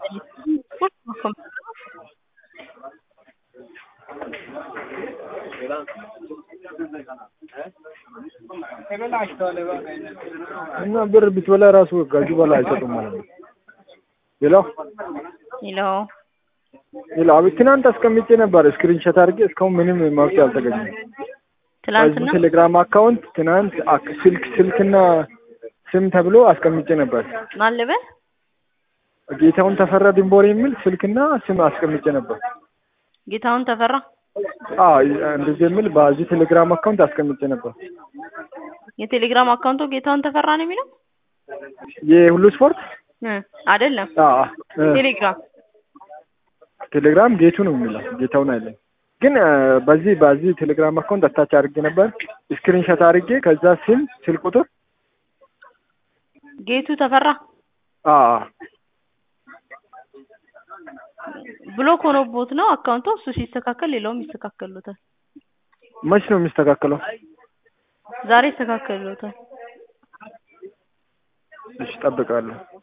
እና ብር ብትበላ ራሱ ከዚህ በላይ አይሰጡም ማለት ነው። ሌላው ሄሎ ሌላው አቤት ትናንት አስቀምጬ ነበር ስክሪንሾት አድርጌ እስካሁን ምንም መፍትሄ አልተገኘም። ትላንትና በዚህ ቴሌግራም አካውንት ትናንት አክ- ስልክ ስልክና ስም ተብሎ አስቀምጬ ነበር። ማን ልበል? ጌታውን ተፈራ ድንቦር የሚል ስልክና ስም አስቀምጬ ነበር። ጌታሁን ተፈራ አዎ እንደዚህ የሚል በዚህ ቴሌግራም አካውንት አስቀምጬ ነበር። የቴሌግራም አካውንቱ ጌታሁን ተፈራ ነው የሚለው የሁሉ ስፖርት እ አይደለም አዎ እ ቴሌግራም ቴሌግራም ጌቱ ነው የሚለው ጌታውን አይደለም። ግን እ በዚህ በዚህ ቴሌግራም አካውንት አታች አድርጌ ነበር ስክሪንሾት አድርጌ ከዛ ስም ስልክ ቁጥር ጌቱ ተፈራ አዎ ብሎክ ሆኖቦት ነው አካውንቱ። እሱ ሲስተካከል ሌላውም ይስተካከሉታል። መች ነው የሚስተካከለው? ዛሬ ይስተካከሉታል። እሺ እጠብቃለሁ።